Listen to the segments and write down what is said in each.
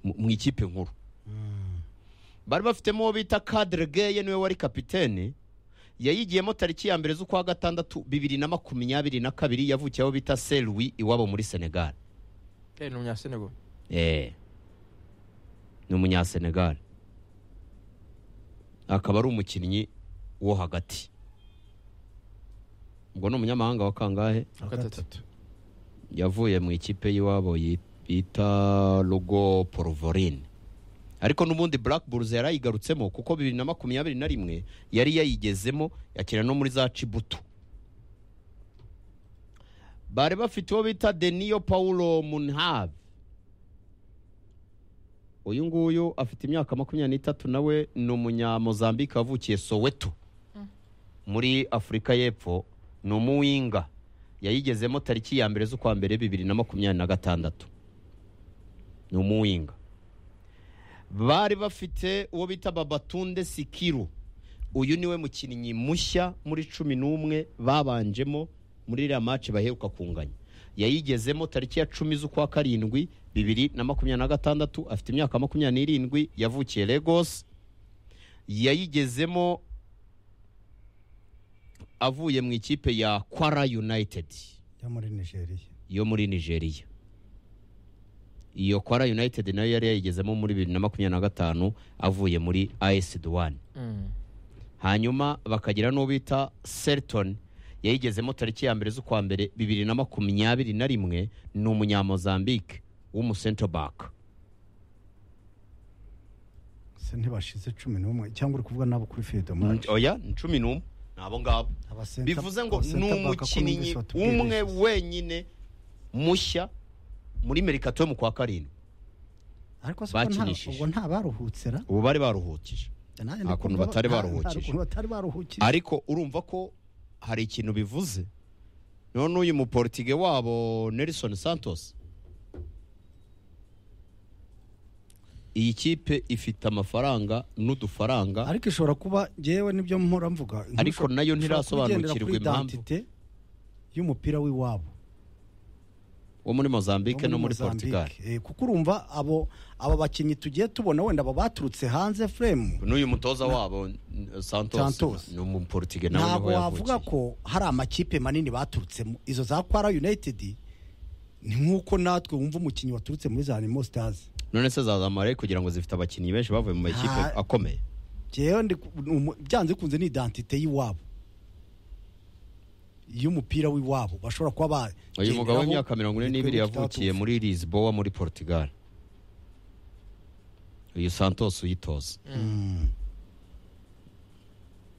mu ikipe nkuru bari bafitemo uwo bita kadire geye niwe wari kapitene yayigiyemo tariki ya mbere z'ukwa gatandatu bibiri na makumyabiri na kabiri yavukiyeho bita seruwi iwabo muri senegali ni umunyasenego eee ni umunyasenegali akaba ari umukinnyi wo hagati ubwo ni umunyamahanga wa kangahe gatatu yavuye mu ikipe y'iwabo yi- bita rugo porovorine ariko n'ubundi Black Bulls yarayigarutsemo kuko bibiri na makumyabiri na rimwe yari yayigezemo yakina no muri za cibutu bari bafite uwo bita deniyo paulo munhave uyu nguyu afite imyaka makumyabiri n'itatu nawe ni umunyamozambike wavukiye soweto muri afurika y'epfo ni umuwinga yayigezemo tariki ya mbere z'ukwa mbere bibiri na makumyabiri na gatandatu ni umuwinga bari bafite uwo bita babatunde sikiru uyu niwe mukinnyi mushya muri cumi n'umwe babanjemo muri iriya maci baheruka kunganya yayigezemo tariki ya cumi z'ukwa karindwi bibiri na makumyabiri na gatandatu afite imyaka makumyabiri n'irindwi yavukiye Lagos yayigezemo avuye mu ikipe ya kwara united yo muri nigeria yo muri nigeria iyo kwara united nayo yari yayigezemo muri bibiri na makumyabiri na gatanu avuye muri as duwane hanyuma bakagira n'uwo bita seriton yayigezemo tariki ya mbere z'ukwa mbere bibiri na makumyabiri na rimwe ni umunyamozambike w'umusentrobaka se ntibashize cumi n'umwe cyangwa uri kuvuga nabo kuri fidomari oya ni cumi n'umwe ni abo ngabo bivuze ngo ni umukinnyi umwe wenyine mushya muri merikato yo mu kwa karindwi ariko se ubwo nta- bakinishije. ubwo nta baruhutse ra ubu bari baruhukije Nanjye Nta kuntu ndikumva batari nta- nta baruhukije. kuntu batari baruhukije ariko urumva ko hari ikintu bivuze none uyu muportige wabo nelson santos iyi kipe ifite amafaranga n'udufaranga ariko ishobora kuba ngewe nibyo mpora mvuga nk'ushobora- Ariko nayo ushobora ntirasobanukirwa kugendera kuri impamvu. identité y'umupira w'iwabo wo muri mozambique no muri Mozambique. portugal Eh, kuko urumva abo aba bakinnyi tugiye tubona wenda aba baturutse hanze fremu n'uyu mutoza wabo n- santos, Santos. ni umuportige nawe ntabwo niho wavuga yavukiye ko hari amakipe manini baturutsemo izo za kwara united ni nk'uko natwe wumva umukinnyi waturutse muri za animo sitazi none se zazamara kugira ngo zifite abakinnyi benshi bavuye mu makipe Nta- akomeye njyewe ndi ku- ni umu- byanze bikunze ni identite y'iwabo y'umupira w'iwabo bashobora kuba ba uyu mugabo bagenderaho w'imyaka mirongo ine n'ibiri ibihugu yavukiye bitaturutse. muri lisboa muri portugal uyu santos uyitoza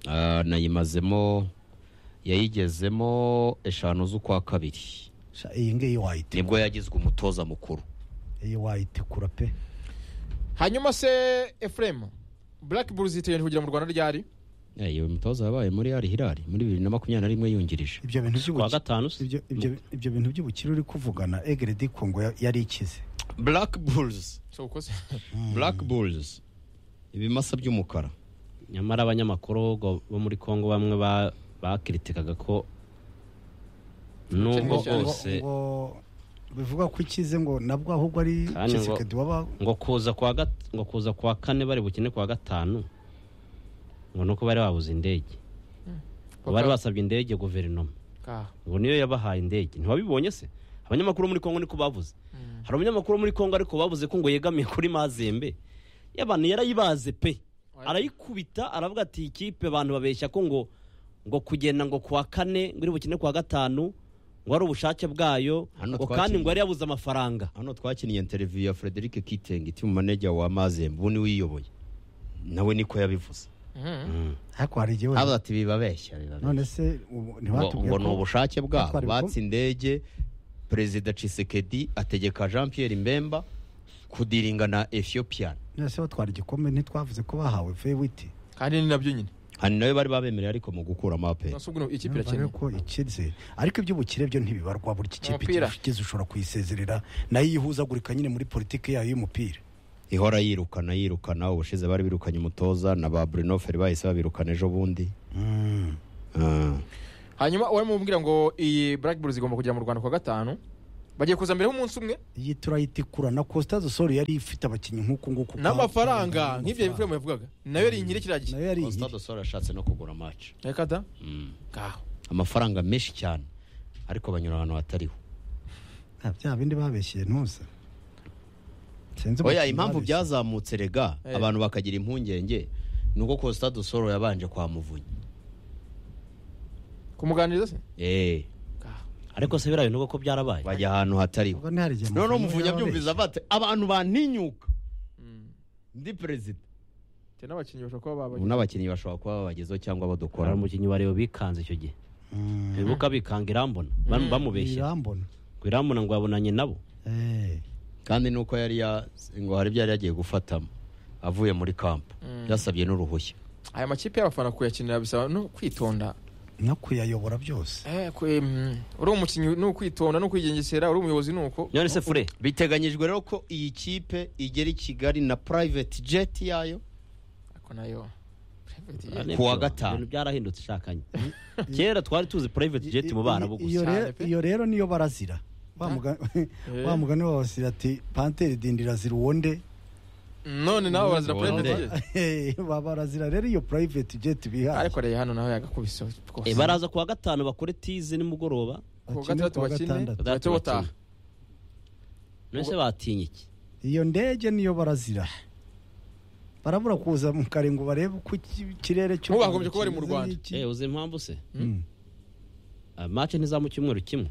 Ah, nayimazemo yayigezemo eshanu z'ukwa kabiri Sha, iyi ngiyi wayite nibwo yagizwe umutoza mukuru iyi wayite kura pe hanyuma se efuremu burake buruzi itegereje kugira mu rwanda ryari Eh, iyo mutoza yabaye muri ari hirari muri bibiri na makumyabiri na rimwe yungirije ibyo bintu kwa by'ubukire gatanu se? ibyo ibyo- ibyo bintu by'ubukire uri kuvugana egere di kongo ya- yari ikize black bulls so ukoze black bulls ibimasa by'umukara nyamara abanyamakuru bo- bo muri congo bamwe ba- bakiritikaga ko Ngo- nubwo ngo- bwose ngo bivuga ko ikize ngo nabwo ahubwo ari Kandi ngo- kisekedi waba ngo kuza kwa gat- ngo kuza kwa kane bari bukene kwa gatanu ngo nuko bari babuze indege ngo bari basabye indege guverinoma Ka- ngo niyo yabahaye indege ntiwabibonye se abanyamakuru bo muri kongo niko bavuze hari umunyamakuru wo muri kongo ariko bavuze ko ngo yegamiye kuri mazembe y'abantu yarayibaze pe arayikubita aravuga ati "Iyi kipe abantu babeshya ko ngo ngo kugenda ngo kuwa kane ngo iri bukine kuwa gatanu ngo ari ubushake bwayo Hano ngo twakiriye. kandi ngo yari yabuze amafaranga hano twakiniye interiviyu ya frederic kitenge timu manager wa mazembe ubu niwe uyiyoboye nawe niko yabivuze Mhm. ariko hari igihe havuze ati bibabeshya bibabeshya none se ubu ngo ntibatubwiye ngo ni ko ubushake bwabo batwara ibikombe? batse indege perezida cisekedi ategeka jean pierre mbemba kudiringa na ethiopia none se batwara igikombe ntitwavuze ko bahawe fewiti kandi ni nabyo nyine hari nayo bari babemereye ariko mu gukuramo aperi nonse ubwo ikipe Numvaga irakeneye ko ikize ariko iby'ubukire byo ntibibarwa buri iki kipe Umupira. ikize ushobora kuyisezerera nayo ihuzagurika nyine muri politiki yayo y'umupira ihora yirukana yirukana ubushize bari birukanye umutoza na ba bruno feri bahise babirukana ejo bundi Mm. Ah. hanyuma uwari mubwira ngo iyi burake buruzi igomba kujya mu rwanda ku wa gatanu bagiye kuza mbere h'umunsi umwe iyi turayitikura na costa zosoro yari ifite abakinnyi nk'uko nguko n'amafaranga nk'ibyo Efuremu yavugaga nayo yari inkiri kiriya gihe nayo yari Costa do Sol yashatse no kugura match reka da Mm. ngaho amafaranga menshi cyane ariko banyura ahantu hatariho nta bya bindi babeshyeye ntuza Sinzi oya abakinnyi impamvu babeshye. byazamutse rega Eh. abantu bakagira impungenge ni uko Costa do Sol yabanje kwa Muvunyi kumuganiriza se eh ngaho ariko se birayo nuko byarabaye bajya ahantu hatariho Ubwo ntihari igihe noneho amafaranga Muvunyi abyumvise yababeshye. avate abantu bantinyuka Mm. ndi perezida Icyo n'abakinnyi bashobora kuba ubu babajya n'abakinnyi bashobora kuba babagezeho cyangwa badukora hari umukinnyi wa reo bikanze icyo gihe Mm. bibuka bikanga irambona Bam- bamubeshye Irambona. ku irambona ngo yabonanye nabo Eh. kandi nuko yari ya ngo hari ibyo yari yagiye gufatamo avuye muri kampu yasabye n'uruhushya aya makipe y'abafana kuyakinira bisaba no kwitonda no kuyayobora byose Eh, kwe- mm, uri umukinnyi ni ukwitonda ni ukwigengesera uri umuyobozi ni uko none se fure biteganyijwe rero ko iyi kipe igera i kigali na private jet yayo ariko nayo Ane- Ku wa gatanu. Ibintu byarahindutse shakanye kera twari tuzi private jet mu bana I- iyo gusa re- Cyane pe. iyo rero niyo barazira Wa muga- wa mugani babasira ati panteri dindi irazira uwonde none nawe barazira Ubundi. perezida Ba- barazira rero iyo private jet bihaye ariko reba hano naho yagakubise Eh, baraza kuwa gatanu bakore tize nimugoroba ku wa bakine gatandatu ku wa bakine gatandatu. bahite bataha none se batinye iki iyo ndege niyo barazira barabura kuza mu kare ngo barebe uko iki- ikirere cy'u Nk'ubu Rwanda bagombye kuba bari mu kimeze Rwanda. n'iki. Eh, uzi impamvu se Mm. Ah, match ntiza mu cyumweru kimwe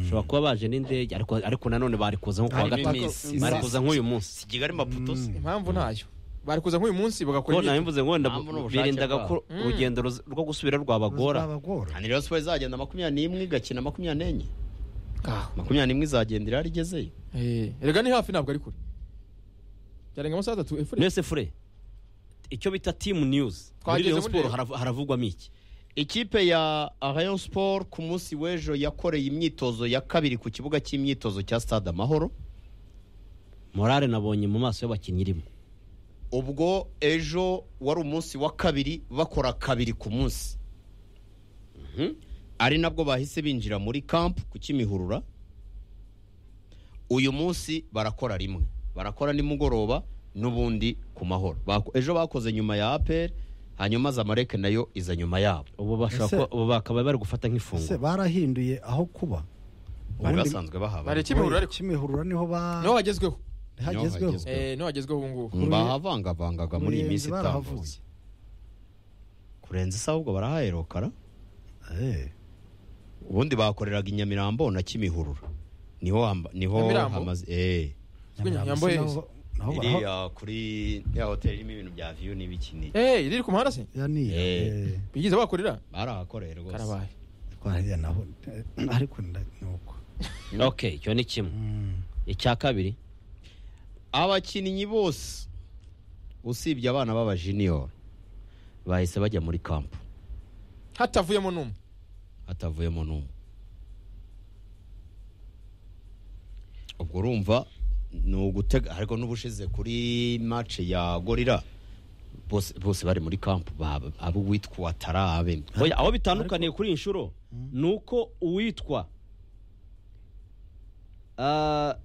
ushobora kuba baje n'indege ariko ariko nanone bari kuza nko kuwa Harimo gatanu iminsi. bari kuza nk'uyu munsi si kigali maputo se impamvu ntayo bari kuza nk'uyu munsi bagakora ko nawe imyitozo. mvuze ngo wenda Impamvu n'ubushake birindaga ko bwabo. Mm. urugendo ruz- rwo gusubira rwabagora Bizabagora. ni rero siporo izagenda makumyabiri n'imwe igakina makumyabiri n'enye Ngaho. makumyabiri n'imwe izagenda irari igezeyo Eh, erega ni hafi ntabwo ari kure byarenga amasaha atatu efure none se fure icyo bita team news muri Twageze Rayon muri Sport Rayon. harav- haravugwamo iki ikipe ya rayon sport ku munsi w'ejo yakoreye imyitozo ya kabiri ku kibuga cy'imyitozo cya stade amahoro morale nabonye mu maso y'abakinnyi irimo ubwo ejo wari umunsi wa kabiri bakora kabiri ku munsi ari nabwo bahise binjira muri kampu ku kimihurura uyu munsi barakora rimwe barakora nimugoroba n'ubundi ku mahoro Bako- ejo bakoze nyuma ya aperi hanyuma zamareke nayo iza nyuma yabo ubu bashobora Ese- kuba ubu bakaba bari gufata se nk'ifunguro barahinduye aho kuba bari Ubundi- basanzwe bari bahaba kimihurura ariko kimihurura niho ba niho hagezweho hagezweho hagezweho. Eh, niho hagezweho ubu ngubu Mm, bahavangavangaga muri iyi minsi Umurinzi itambutse kurenza isa ahubwo barahaherokara Eh. ubundi bakoreraga i Nyamirambo na kimihurura niho hamba- niho Nyamirambo? hamaze eh Nyamirambo Nyamirambo se heza. naho- naho baraho- iriya kuri ya hoteli irimo ibintu bya viyu n'ibikini Eh, riri ku muhanda se ya niya, Eh. eh. bigize bakorera barahakoreye rwose karabaye Ariko hariya naho eh, ariko nda- ni uko okay icyo ni kimwe Mm. icya kabiri abakinnyi bose usibye abana b'abajiniyoro bahise bajya muri kampu hatavuyemo n'umwe hatavuyemo n'umwe ubwo urumva ni ugutega ariko n'ubushize kuri mace ya gorira bose bose bari muri kampu baba- abo uwitwa watara abe Oya, aho bitandukaniye kuri iyi nshuro ni uko uwitwa ah,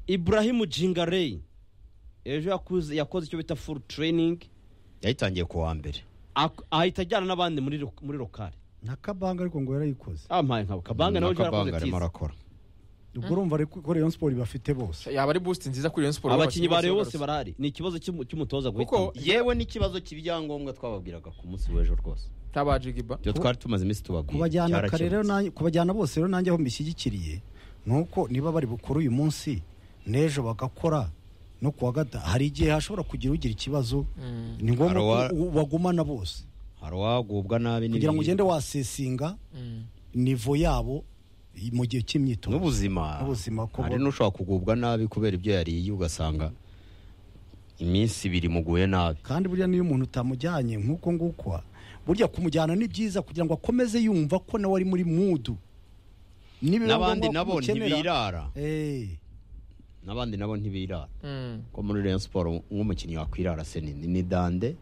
iburahimu jingarey ejo yakuze- yakoze icyo bita full training yayitangiye ku wa mbere ak- ahita ajyana n'abandi muri ro- muri lokari na kabanga ariko ngo yarayikoze ampaye nka kabanga nawe ejo Kabanga yarakoze arimo tiza arakora ubwo urumva ariko ko rayon sport bafite bose yaba ari boost nziza kuri Rayon Sports abakinnyi ba Rayon bose barahari ni ikibazo cy'umu- cy'umutoza guhitamo Kuko- yewe n'ikibazo cy'ibyangombwa twababwiraga ku munsi w'ejo rwose tabajigiba ibyo twari tumaze iminsi tubabwira kubajyana kare rero cyarakemutse. nanjye- kubajyana bose rero nanjye aho mbishyigikiriye ni uko niba bari bukore uyu munsi n'ejo bagakora no kuwa gata hari igihe hashobora kugira ugira ikibazo ni ngombwa Hari uwa- ko u- bagumana bose hari uwagubwa nabi kugira ngo n'ibindi. ugende wasesinga nivo yabo i- mu gihe cy'imyitozo n'ubuzima N'ubuzima ko hari bo- n'ushobora kugubwa nabi kubera ibyo yariye ugasanga iminsi ibiri muguye nabi kandi burya niyo umuntu utamujyanye nk'uko nguko burya kumujyana ni byiza kugira ngo akomeze yumva ko nawe ari muri mudu Nibiba n'abandi ngombwa nabo ko umukenera- ntibirara Eh, n'abandi nabo ntibirara ko muri Rayon Sport nk'umukinnyi wakwirara se ni ni dande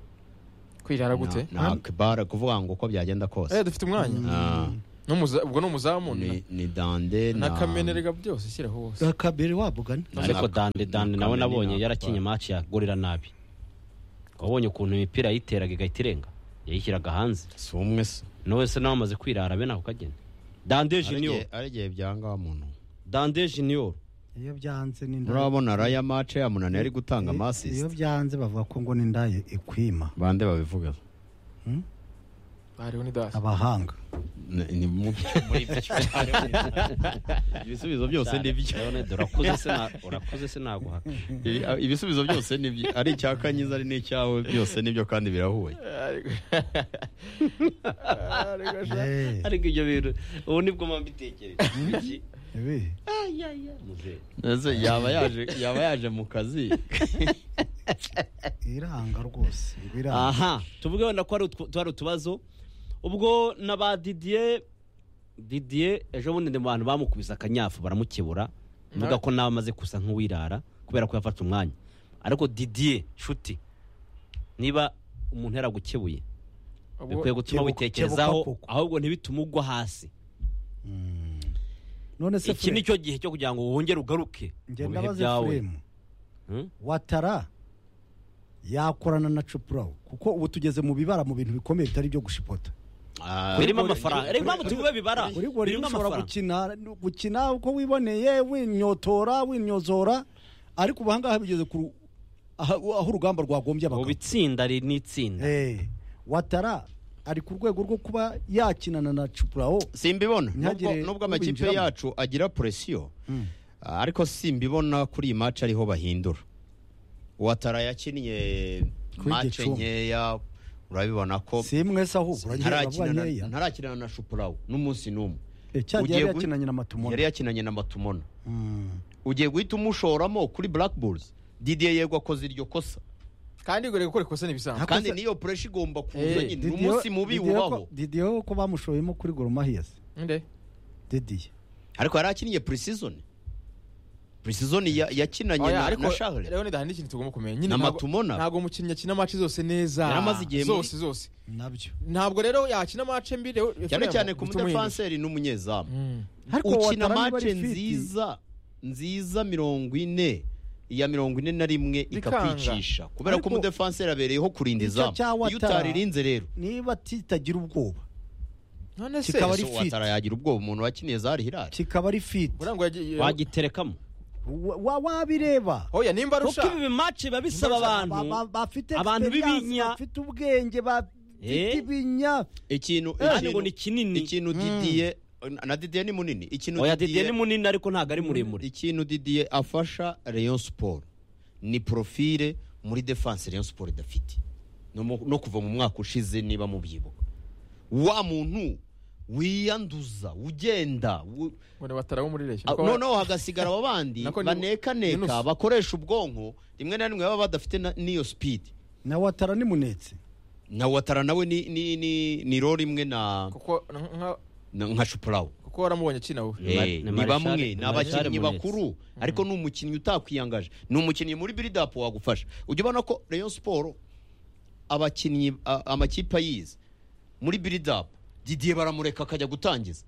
kwirara gute na akibara kuvuga ngo uko byagenda kose Eh, dufite umwanya Ah, N'umuza- ubwo ni umuzamu na- ni ni dande na na kamenerega byose shyiraho hose kabiri wabugana ariko dande dande nawe Kameni nabonye ntabwo yarakinye atwara. match ya gorira nabi wabonye ukuntu imipira yayiteraga igahita irenga yayishyiraga hanze si umwe se nawe se nawe amaze kwirara be nako kagenda dande junior aregeye byanga wa muntu dande junior iyo byanze ni inda- murabona raya mace ya munani yari gutanga iyo- iyo amasisite byanze bavuga ko ngo n'inda ye ikwima bande babivuga hariho ni dasi abahanga Ni- ni mu- ibisubizo byose ni byo Leonard, urakuze se na- urakuze se naguhaka Ibi- ibisubizo byose ni byo ari icya kanyiza ari n'icyawe byose ni byo kandi birahuye Eh, ariko ibyo bintu ubu nibwo mba mbitekereza ibi. Ese yaba yaje yaba yaje mu kazi iranga rwose iba iranga. aha tuvuge wenda ko hari utwo- tuhari utubazo ubwo na ba didier didier ejo bundi mu bantu bamukubise akanyafu baramukebura mvuga ko nawe amaze gusa nk'uwirara kubera ko yafata umwanya ariko didier nshuti niba umuntu yaragukebuye bikwiye gutuma Kebuka- witekerezaho kebuka koko. ahubwo ntibitume ugwa hasi Mm. none se iki ni Fure- cyo gihe cyo kugira ngo wongere ugaruke mu njye bihe ndabaza byawe Efuremu, Hmm? watara yakorana na cupurawu kuko ubu tugeze mu bibara mu bintu bikomeye bitari ibyo gushipota birimo amafaranga reka mpamvu tuvuge bibara uri buri birimo ushobora amafaranga gukina gukina uko wiboneye winyotora winyozora ariko ubu ahangaha bigeze ku ru- aha- aho urugamba rwagombye ubu abagabo itsinda ri- ni itsinda Eh, watara ari ku rwego rwo kuba yakinana na cupurawo simbibona Ntihagire nubwo nubwo amakipe ubinjiramo. yacu agira presiyo ariko simbibona kuri iyi match ariho bahindura watara yakinnye Kuri match Gicumbi. nkeya urabibona ko si mwese ahubwo uragenda vuba ntarakinana nkeya ntarakinana na shupurawu n'umunsi n'umwe Eh, cya gihe ugiye yari gu- yakinanye na matumona yari yakinanye na matumona Mm. ugiye guhita umushoramo kuri black bulls didier yego akoze iryo kosa kandi ngo gukora ikosa ni ibisanzwe kandi niyo pureshi igomba kuza Eh, nyine ni Didier- umunsi mubi Didier ko- ubaho Didier ko bamushoyemo kuri goromahiyesi nde didiye ariko yari akinnye pre-season pre-season ya- yakinanye Oya, na ariko na Charles rero ni ikintu tugomba kumenya nyine Na ntabwo- Matumona. ntabwo umukinnyi akina match zose neza Yari amaze igihe muri- zose zose nabyo ntabwo rero yakina match mbi rero cyane Efuremu, cyane ku bituma uhinduka. mudefanseri n'umunyezamu Mm. ukina Ouattara niba ari mace fit, nziza nziza mirongo ine iya mirongo ine na rimwe Bikanga. ikakwicisha kubera ko Ariko- umudefanseri abereyeho kurinda Icyo izamu cya iyo Ouattara- utaririnze rero niba kitagira ubwoba none se Kikaba ari So fit. Ouattara yagira ubwoba umuntu wakiniye zari hirari kikaba ari fiti burangwa yagiye wagiterekamo Wa- wa- wabireba oya nimba kuko arusha ibi bimace biba bisaba abantu Ba- ba- bafite abantu experience, b'ibinya. bafite ubwenge bafite Eh? ibinya ikintu kandi ngo ikintu- ni kinini ikintu didiye na didiye ni munini ikintu oya didiye ni munini ariko ntabwo ari muremure ikintu didiye afasha Rayon Sport ni profile muri defense Rayon Sport idafite no, mu- no kuva mu mwaka ushize niba mubyibuka wa muntu wiyanduza ugenda u- ngo ni batara bo muri reshya a- noneho hagasigara aba bandi Nako ni- banekaneka Yunus. bakoresha ubwonko rimwe na rimwe baba badafite na- n'iyo speed na watara nimunetse na watara nawe ni ni ni, ni role imwe na kuko nka- na- nka Shupurawo kuko waramubonye akina wowe Ni Mar- Eh, ni ni Marshal- bamwe ni ni Marshal abakinnyi Munetsi. bakuru ariko ni umukinnyi utakwiyangaje ni umukinnyi muri biridapu wagufasha ujya ubona ko Rayon Sport abakinnyi a- amakipe ayizi muri biridapu Didier baramureka akajya gutangiza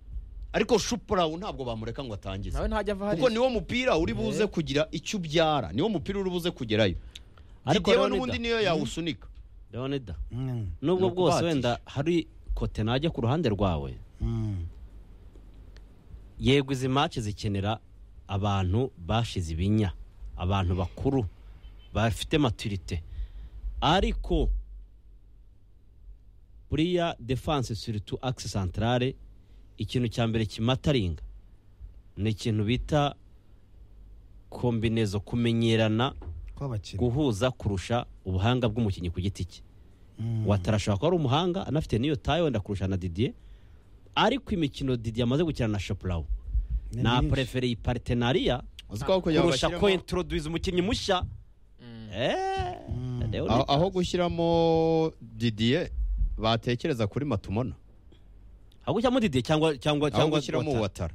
ariko Shupurawu ntabwo bamureka ngo atangize nawe ntajya ava kuko hariya niwo mupira uri buze kugira icyo ubyara niwo mupira uri buze kugerayo Ariko Didier we Leonida- n'ubundi niyo yawusunika leonida Mm, nubwo Ni bwose ukubatisha. wenda hari kote najya ku ruhande rwawe mm. yego izi mace zikenera abantu bashize ibinya abantu bakuru bafite maturite ariko buriya defanse suritu akisi santarare ikintu cya mbere kimataringa ni ikintu bita kombinezo kumenyerana kw'abakinnyi guhuza kurusha ubuhanga bw'umukinnyi ku giti cye Mm. watara ashobora kuba ari umuhanga anafite n'iyo taye wenda kurusha na didier ariko imikino didier amaze gukina na shopurawu Ni na myinshi. prefereye iparitenariya uzi ko aho kugira ngo kurusha ko bashyiremo- introduce umukinnyi mushya Eh, rero aho ni- aho gushyiramo Didier batekereza kuri Matumona aho gushyiramo didier cyangwa cyangwa aho cyangwa gushyiramo Ouattara. Watara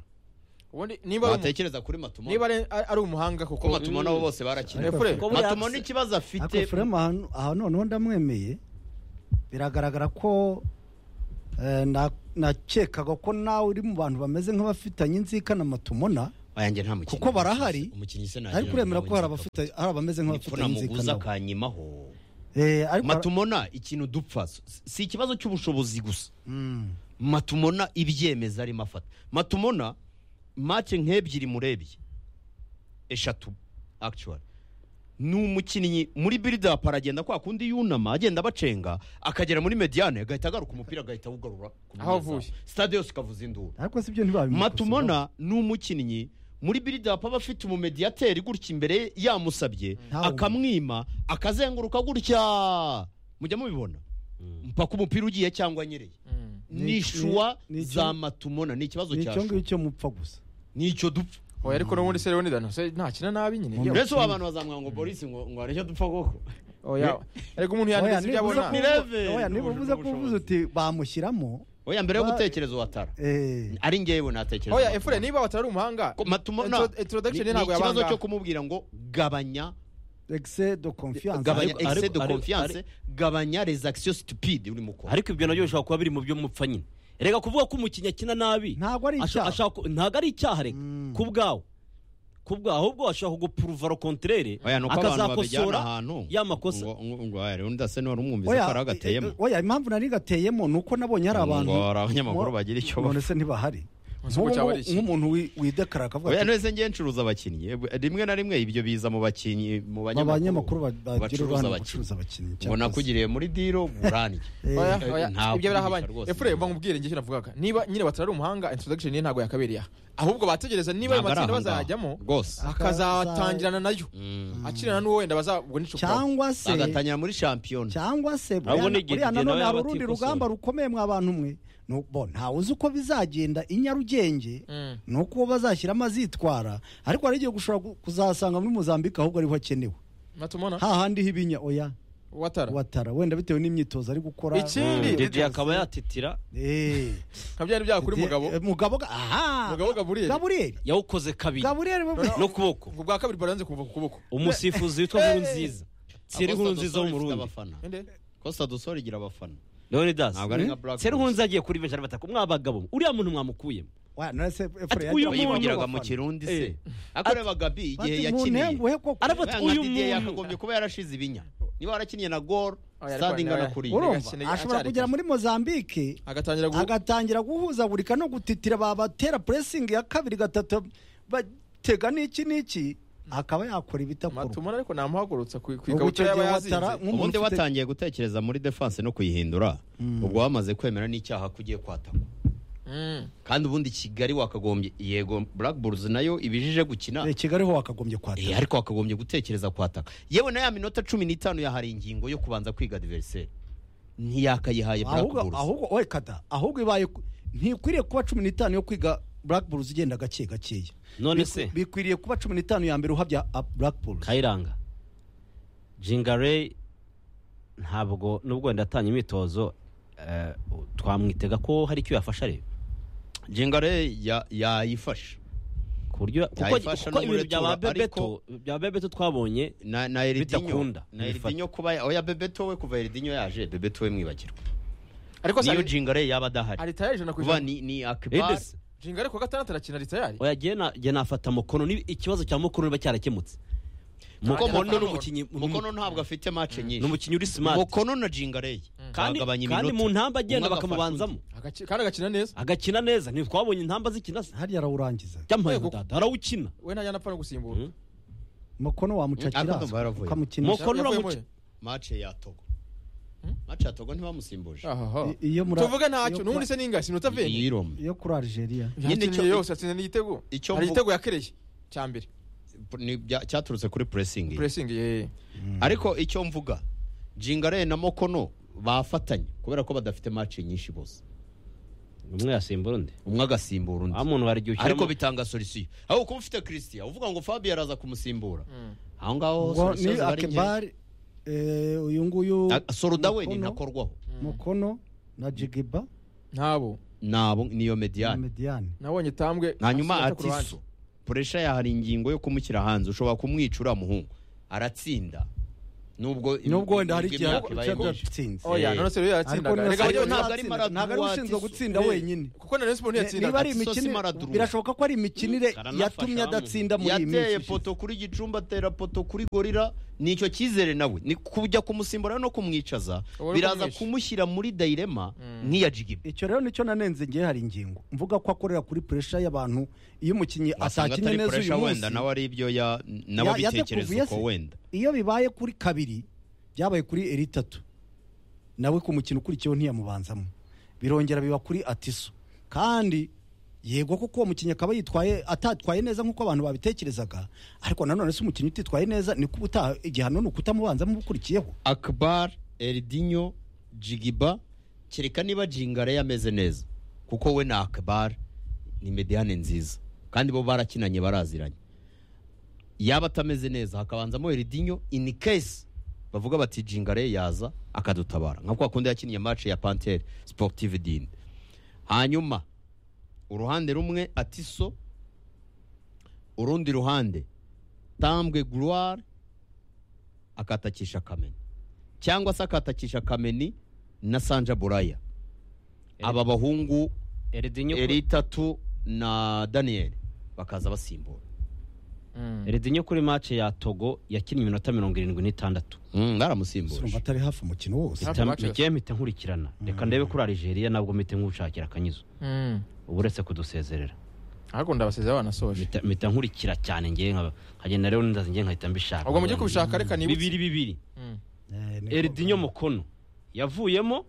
ubundi niba ari umu- batekereza kuri niba Matumona ari ari umuhanga kuko kuko Matumona bo bose Ariko barakina Fure- Kuko buriya Matumona Axel- ikibazo afite Ariko Fremu aha noneho ndamwemeye biragaragara ko Eh, na- nakekaga ko nawe uri mu bantu bameze nk'abafitanye inzikana matumona ayanjye nta mukinnyi Kuko barahari, umukinnyi se ntagira ariko uremera ngo ko nzapfa hari abafite hari abameze niko nk'abafitanye namuguza inzikana akanyimaho Eh, ariko matumona ikintu dupfa si- si ikibazo cy'ubushobozi gusa Mm. matumona ibyemeza arimo afata matumona make nk'ebyiri murebye eshatu actually ni umukinnyi muri biridapu aragenda kwa kundi yunama agenda abacenga akagera muri mediyane agahita agaruka umupira agahita awugarura ku Aho munyezamu. avuye. stade yose ikavuza induru ariko sibyo ntibabimukosora matumona ni umukinnyi muri biridapu aba afite umumediyateri gutya imbere ye yamusabye Ntawe akamwima akazenguruka gutya mujya mubibona mpaka umupira ugiye cyangwa anyereye Mm. Ni- nishuwa ni- ni- za matumona ni ikibazo ni icyo cyacu ngicyo mupfa gusa nicyo dupfa Oya ariko n'ubundi se rero nidano se ntakina nabi nyine Mu yewe. mbese ubu abantu bazamwanga ngo boris ngo ngo hari icyo dupfa koko Oya ariko umuntu Oya, yandiza ibyo niba uza abona ni level. kuvuga- oya, niba uvuze ko uvuze uti bamushyiramo oya mbere yo Ba- gutekereza uwatara eh, ari ngewe natekereza Oya Matumona. efure niba batari umuhanga Ko matumona Intro- ni introduction ni ye ntabwo ikibazo yabanga. cyo kumubwira ngo gabanya excès de confiance gabanya Ariko- excès de ariko- confiance gabanya les actions stupides urimo ukora ariko ibyo nabyo bishobora kuba biri mu byo mupfa nyine reka kuvuga ko umukinnyi akina nabi ntabwo ari asha- icyaha ashaka- ntabwo ari icyaha reka Mm. ku bwawe ku bwawe ahubwo ashaka kugupuruva ro konterere oya nuko abantu babijyana akazakosora ahantu ya makosa. ngo ngo- ngo oya rero ndase n'uwari umwumvise oya ko hari agateyemo eh, eh, oya impamvu nari gateyemo ni uko nabonye hari Ngo abantu hari abanyamakuru Mo- bagira icyo bapfa. none se ntibahari Ese Nk'ubu- ngo cyaba ari iki? nk'umuntu wi- widekarara akavuga oya ati, none se ngiye ncuruza abakinnyi Eh, rimwe na rimwe ibyo biza mu bakinnyi mu abanyamakuru banyamakuru ba- bagira bacuruza uruhare mu abakinnyi. gucuruza abakinnyi ngo cyangwa se- nakugiriye muri diro gurange Eh, Oya, Eh, oya, ntabwo ibyo birahabanye rwose. efure mba nkubwire njye icyo navugaga niba nyine batari umuhanga introduction ye ntabwo yakabereye aha ahubwo bategereza niba ayo Ntabwo ari matsinda ahangaha. bazajyamo rwose akazatangirana nayo Mm. akirana n'uwo wenda bazabwo n'icupa cyangwa se agatangira muri shampiyona cyangwa se Ahubwo buriya- ni igihe buriya igihe nanone nawe hari yaba urundi atikosora. rugamba rukomeye mwa bantu mwe ni uko- bo ntawe uzi uko bizagenda i nyarugenge Mm. ni uko bazashyiramo azitwara ariko hari igihe gushobora ku- kuzasanga muri muzambike ahubwo ariho akenewe matumona hahandi hibinya oya watara watara wenda bitewe n'imyitozo ari gukora Ikindi- dede akaba yatitira Eh. nka byari byaba kuri mugabo Eh, mugabo ga- aha mugabo Gaburiyeli. gaburiyeli yawukoze kabiri gaburiyeli we- n'ukuboko ubwa kabiri baranze kuva ku kuboko umusifuzi witwa nkuru nziza seri nkuru nziza wo mu rundi Ende? kosta dusoro igira abafana leonidas Ntabwo ari nka Black seri nkuru Boys. nziza agiye kuri benshi arabataka mwa bagabo uriya muntu mwamukuyemo Oya, none se Efraim Ati, uyu yajyaga muntu yivugiraga mu abafana. kirundi Eh. se akoreba gabi igihe Ati, mu yakiniye ntenguhe koko. Araba- Oya, uyu nka Didier muntu- yakagombye kuba yarashize ibinya niba warakiniye na gol Oya, ariko sitade ingana oya. kuri iyi Urumva? urumva ashobora kugera muri mozambike agatangira gu- agatangira guhuzagurika no gutitira babatera puresingi ya kabiri gatatu batega n'iki n'iki akaba yakora ibitakorwa matumona ariko namuhagurutsa ku ku Ubwo icyo ikabutura yaba gihe yazinze watara nk'umuntu ubundi ufite- watangiye gutekereza muri defense no kuyihindura ubwo wamaze kwemera n'icyaha ko ugiye kwatakwa Mm. kandi ubundi kigali wakagombye yego black bulls nayo ibijije gukina Eh, kigali ho wakagombye Eh, kwatara ariko wakagombye gutekereza kwataka yewe na ya minota cumi n'itanu yahari ingingo yo kubanza kwiga adversary ntiyakayihaye black ahubwo bulls ahubwo we kata ahubwo ibaye ku- ntikwiriye kuba cumi n'itanu yo kwiga black bulls ugenda gake gakeya none Bikwi- se bikwiriye kuba cumi n'itanu ya mbere uhabya ah, black bulls kayiranga jingareyi ntabwo nubwo wenda atanye imyitozo eh, twamwitega ko hari icyo yafasha areba jingare ya- yayifashe ku buryo kuko Yayifasha kuko ibintu n'umuretura, bya bebeto ariko- bya bebeto twabonye na na eridinyo Bitakunda, na bifata. eridinyo kuba ya- oya bebeto we kuva eridinyo yaje bebeto we mwibagirwa ariko niyo se jingare yaba adahari aritayari ijana ku kuba ijana ni ni akibar Edesi jinga ariko gatandatu arakina aritayari oya jye na- jye nafata mukono ni ikibazo cya mukono niba cyarakemutse kuko mukono ni Mukono- umukinnyi mukono ntabwo afite match ni nyinshi umukinnyi uri smart mukono na jingare kandi kandi mu ntamba agenda bakamubanzamo Agaci- kandi agakina neza agakina neza ntitwabonye intamba zikina se hariya arawurangiza byamuhaye Yego. dada arawukina we ntajya anapfa no gusimbura Mm. mukono Mm, ariko ndumva wamucakira yaravuye. ukamukinisha mukono Yavuye uramuca muri- match ya togo match ya togo ntibamusimbuje Ahaha. I- iyo muri- tuvuge iyo ntacyo n'ubundi kura- se ninga sinota veni yiromye iyo kuri algeria Nyine yakiniye icyo- yose atsinda n'igitego icyo hari mvu- igitego yakereye cya mbere ni bya- cyaturutse kuri pressing ye. pressing ye ariko icyo mvuga jingare na mokono bafatanye kubera ko badafite match nyinshi bose umwe yasimbura undi umwe agasimbura undi wa muntu hari igihe ariko ushyiramo bitanga solisiyo aho kuba ufite christian uvuga ngo fabio araza kumusimbura aho ngaho ngo solisiyo ni ziba ari nke akebari eh, uyu nguyu A- soroda we ni Mukono- ntakorwaho mukono na jigiba ntabo nabo niyo na mediyani mediyani nabonye itambwe hanyuma asigaye ku ruhande. atiso puresha yahari ingingo yo kumushyira hanze ushobora kumwica uriya muhungu aratsinda nubwo nubwo wenda hari igihe imyaka ibaye cyaba myinshi. cyatsinze oya none se rero yatsindaga none Erega se- nabyo nta- ntabwo ari Maradona ntabwo ari ushinzwe watsinze. gutsinda wenyine kuko na Rayon Sport niba ntiyatsindaga ari Sosi imikinire Maradona. birashoboka ko ari imikinire Karanafasha yatumye hamwe. adatsinda muri iyi minsi yateye ishize. poto kuri gicumbi atera poto kuri gorira ni icyo cyizere nawe ni kujya kumusimbura no kumwicaza Uwari biraza kumwishe. kumushyira muri dayirema nk'iya jigibi icyo rero nicyo nanenze ngewe hari ingingo mvuga ko akorera kuri puresha y'abantu iyo umukinnyi wasanga atakinnye atari neza uyu puresha munsi wenda nawe ari ibyo ya- nawe Ya- abitekereza yadakuvuye uko se. wenda iyo bibaye kuri kabiri byabaye kuri eri itatu nawe ku mukino ukurikiyeho ntiyamubanzamo birongera biba kuri atiso kandi yego kuko uwo mukinnyi akaba yitwaye atatwaye neza nk'uko abantu babitekerezaga ariko nanone se umukinnyi utitwaye neza ni kuba utaha igihano ni ukutamubanzamo ukurikiyeho akbar eridinyo jigiba kereka niba jingare yameze neza kuko we na akbar ni mediyane nziza kandi bo barakinanye baraziranye yaba atameze neza hakabanzamo eridinyo in case bavuga bati jingare yaza akadutabara nka kwa kundi yakiniye match ya pantere sportive dine hanyuma uruhande rumwe atiso urundi ruhande tambwe gloire akatakisha kamena cyangwa se akatakisha kameni na sanja buraya aba bahungu eridinyo kuri- eritatu na daniyeli bakaza basimbura Mm. eridinyo kuri mace ya togo yakinnye iminota mirongo irindwi n'itandatu Mm, baramusimbuje surumva atari hafi umukino wose Hafi matches. mike mpita nkurikirana reka ndebe kuri algeria nabwo mpite nkushakira akanyizo Mm. uba uretse kudusezerera ahubwo ndabasezera banasoje Mpita- mpita nkurikira cyane ngewe nkaba- nkagenda rero n'indazi ngewe nkahita mbishaka ubwo mujye kubishaka reka nibutse bibiri bibiri Mm. Eh, niko- eridinyo mukono yavuyemo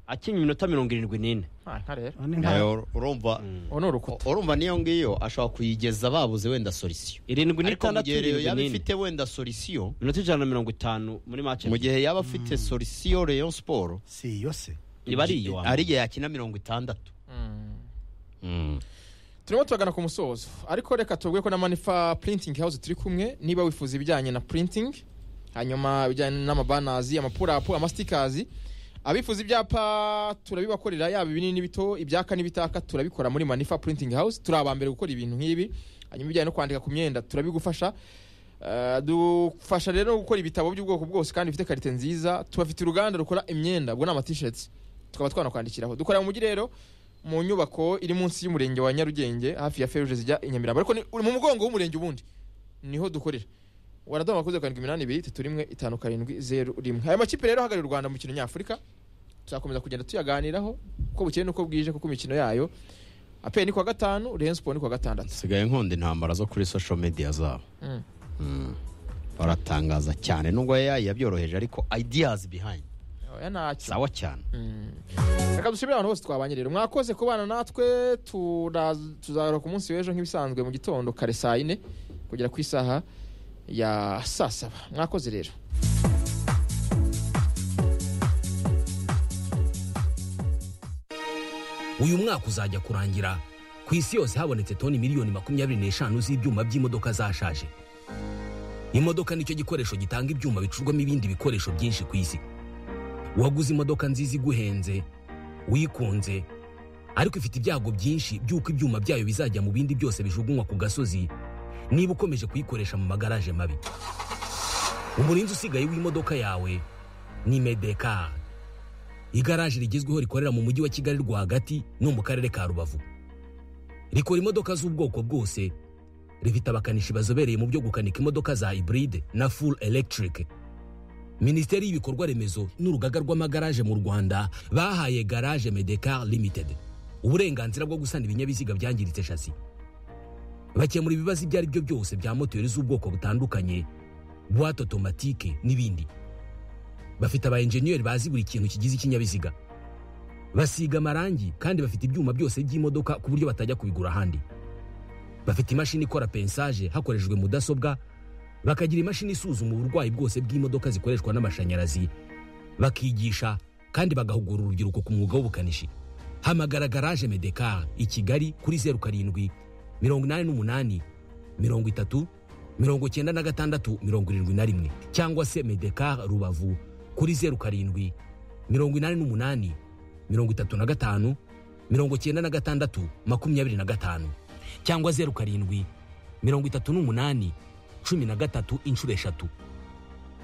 akinnye iminota mirongo irindwi n'ine Ah, nka rero Ah, ni nka- nayo urumva ubu ni urukuta urumva niyo ngiyo ashobora kuyigeza babuze wenda solisiyo irindwi ariko mu n'itandatu gihe rero irindwi yaba n'ine ifite wenda solisiyo minota ijana na mirongo itanu muri mace mu gihe yaba afite solisiyo reyo siporo si yo se iba ari iyo ari igihe yakina mirongo itandatu Mm. Mm. turimo turagana ku musozo ariko reka tubwe ko na manifa printing house turi kumwe niba wifuza ibijyanye na printing hanyuma ibijyanye n'amabanazi amapurapu amasitikazi abifuza ibyapa turabibakorera yaba ibinini n'ibito ibyaka n'ibitaka turabikora muri manifa printing house turi abambere gukora ibintu nk'ibi hanyuma ibijyanye no kwandika ku myenda turabigufasha Uh, dufasha rero no gukora ibitabo by'ubwoko bwose kandi bifite karite nziza tubafite uruganda rukora imyenda ubwo ni amatisheti tukaba twanakwandikiraho dukorera mu mujyi rero mu nyubako iri munsi y'umurenge wa nyarugenge hafi ya feruje zijya i nyamirambo ariko ni uri mu mugongo w'umurenge ubundi niho dukorera waraduha amakuze karindwi iminani ibiri itatu rimwe itanu karindwi zeru rimwe aya makipe rero ahagarariye u rwanda mu mikino nyafurika tuzakomeza kugenda tuyaganiraho uko bukeye n'uko bwije kuko imikino yayo aperi ni kuwa gatanu reyo siporo ni kuwa gatandatu nsigaye nkunda intambara zo kuri social media zabo Mm. Mm. baratangaza cyane nubwo AI yabyoroheje ariko ideas behind oya ntacyo sawa cyane reka dushimire abantu bose twabanye rero mwakoze kubana natwe turaza- tuzahura ku munsi w'ejo nk'ibisanzwe mu gitondo kare saa yine kugera ku isaha ya saa saba mwakoze rero uyu mwaka uzajya kurangira ku isi yose habonetse toni miliyoni makumyabiri n'eshanu z'ibyuma by'imodoka zashaje imodoka nicyo gikoresho gitanga ibyuma bicurwamo ibindi bikoresho byinshi ku isi waguze imodoka nziza iguhenze wikunze ariko ifite ibyago byinshi by'uko ibyuma byayo bizajya mu bindi byose bijugunywa ku gasozi niba ukomeje kuyikoresha mu magaraje mabi umurinzi usigaye w'imodoka yawe ni medekari igaraje rigezweho rikorera mu mujyi wa kigali rwagati no mu karere ka rubavu rikora imodoka z'ubwoko bwose rifite abakanishi bazobereye mu byo gukanika imodoka za hybride na full electric minisiteri y'ibikorwa remezo n'urugaga rw'amagaraje mu rwanda bahaye garage medecar limited uburenganzira bwo gusana ibinyabiziga byangiritse shasi bakemura ibibazo ibyo ari byo byose bya moteri z'ubwoko butandukanye buwate otomatike n'ibindi bafite aba enjeniyeri bazi buri kintu kigize ikinyabiziga basiga amarangi kandi bafite ibyuma byose by'imodoka ku buryo batajya kubigura ahandi bafite imashini ikora pensaje hakoreshejwe mudasobwa bakagira imashini isuzuma uburwayi bwose bw'imodoka zikoreshwa n'amashanyarazi bakigisha kandi bagahugura urubyiruko ku mwuga w'ubukanishi hamagara garaje medekar i kigali kuri zeru karindwi mirongo inani n'umunani mirongo itatu mirongo icyenda na gatandatu mirongo irindwi na rimwe cyangwa se medekar rubavu kuri zeru karindwi mirongo inani n'umunani mirongo itatu na gatanu mirongo icyenda na gatandatu makumyabiri na gatanu cyangwa zeru karindwi mirongo itatu n'umunani cumi na gatatu inshuro eshatu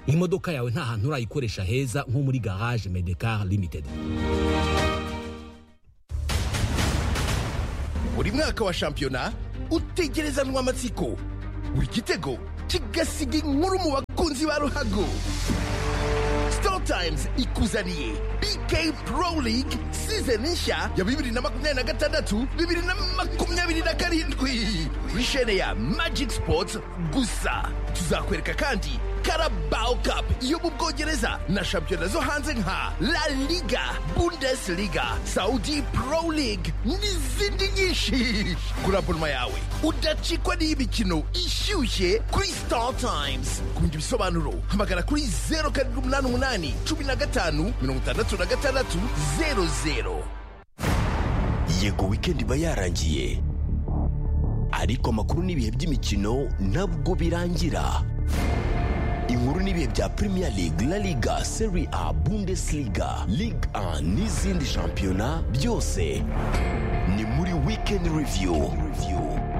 imodoka yawe nta hantu urayikoresha heza nko muri garage medekar limited buri mwaka wa shampiyona utegerezanwa amatsiko buri gitego kigasiga inkuru mu bakunzi ba ruhago Times ikuzaniye BK Pro League season nshya ya bibiri na makumyabiri na gatandatu bibiri na makumyabiri na karindwi kuri shene ya Magic Sports gusa tuzakwereka kandi Carabao Cup yo mu Bwongereza na shampiyona zo hanze nka La Liga Bundesliga Saudi Pro League n'izindi nyinshi kuri abonoma yawe udacikwa n'imikino ishyushye kuri Star Times ku bindi bisobanuro hamagara kuri zeru karindwi umunani umunani cumi na gatanu mirongo itandatu na gatandatu zeru zeru yego weekend iba yarangiye ariko amakuru n'ibihe by'imikino ntabwo birangira inkuru n'ibihe bya premier league la liga serie a bundesliga ligue 1 n'izindi shampiyona byose ni muri weekend review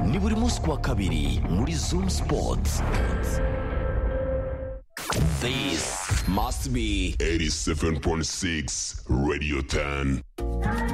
ni buri munsi ku wa kabiri muri zoom sports this must be 87.6 Radio 10.